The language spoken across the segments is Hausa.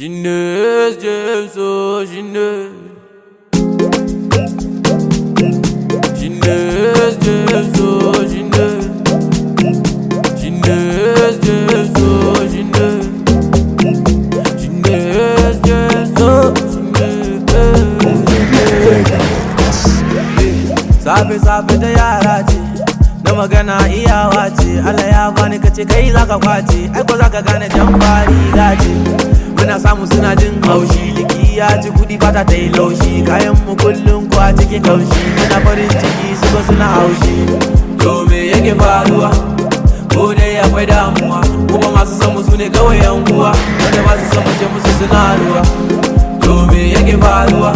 Chinez Jameso Chinez Chinez Jameso Chinez Chinez Jameso Chinez Chinez Jameso Chinez Safe safe ta yara ce na magana iyawa ce Allah ya bani kace kai zaka kwace ai ko zaka gane jan fari gace muna samu suna jin haushi liki ya ci kudi fata ta yi laushi kayan mu kullum ko a cikin kaushi muna farin ciki su ba suna haushi to me yake faruwa ko dai akwai damuwa kuma masu san mu su ne kawai yan uwa wanda ba su san mu ce musu suna ruwa to me yake faruwa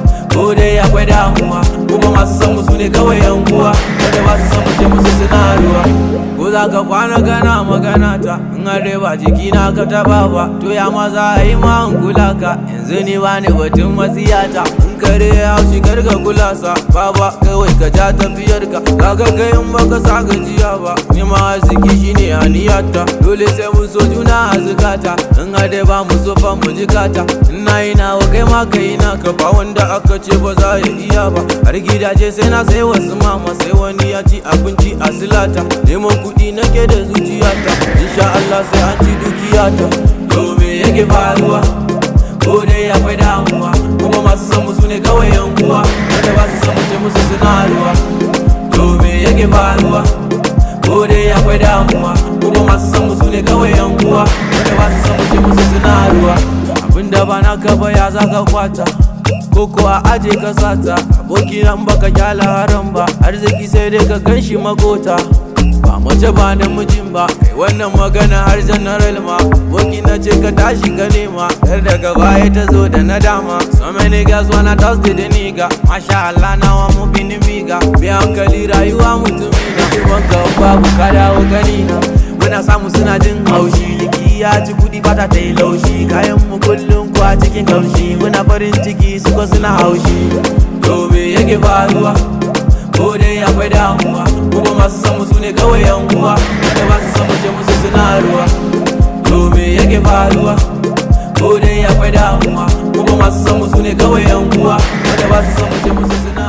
ko dai akwai damuwa kuma masu san mu su ne kawai yan uwa wanda ba su san mu ce musu suna ruwa ko za ka kwana kana magana ta in har dai ba jiki na ka taba ba to ya ma za a yi ma in kula ka yanzu ni ba ni batun matsiyata in kare ya haushi kar ka kula sa baba kawai ka ja tafiyar ka kaga kai in baka sa gajiya ba ni ma arziki shine aniyata dole sai mun so juna a zukata in har dai ba mu so fa mu jikata in na yi nawa kai ma ka yi naka ba wanda aka ce ba za ya iya ba har gidaje sai na sai wasu mama sai wani ya ci abinci a silata neman kuɗi nake da zuciyata insha Allah sai an ci dukiyata to me yake faruwa ko dai akwai damuwa kuma masu san mu sune kawai yan uwa wanda ba su san mu ce musu suna ruwa to me yake faruwa ko dai akwai damuwa kuma masu san mu sune kawai yan uwa wanda ba su san mu ce musu suna ruwa abinda ba naka ba ya zaka kwata ko kuwa aje ka sata aboki nan baka kyala haram ba arziki sai dai ka ganshi magota ba mace ba namijin ba kai wannan magana har general ma aboki na ce ka tashi ka nema yar daga baya ta zo da nadama so many guys wanna toss the nigga masha Allah na wa mu bini miga bi hankali rayuwa mutumi na kiwon ka babu ka dawo gani na muna samu suna jin haushi liki ya ci kudi fata ta yi laushi kayan mu kullum ko a cikin kaushi muna farin ciki suka suna haushi to me yake faruwa ko dai akwai damuwa kuma masu san mu sune kawai yan uwa wanda ba su san mu ce musu suna ruwa to me yake faruwa ko dai akwai damuwa kuma masu san mu sune kawai yan uwa wanda ba su san mu ce musu suna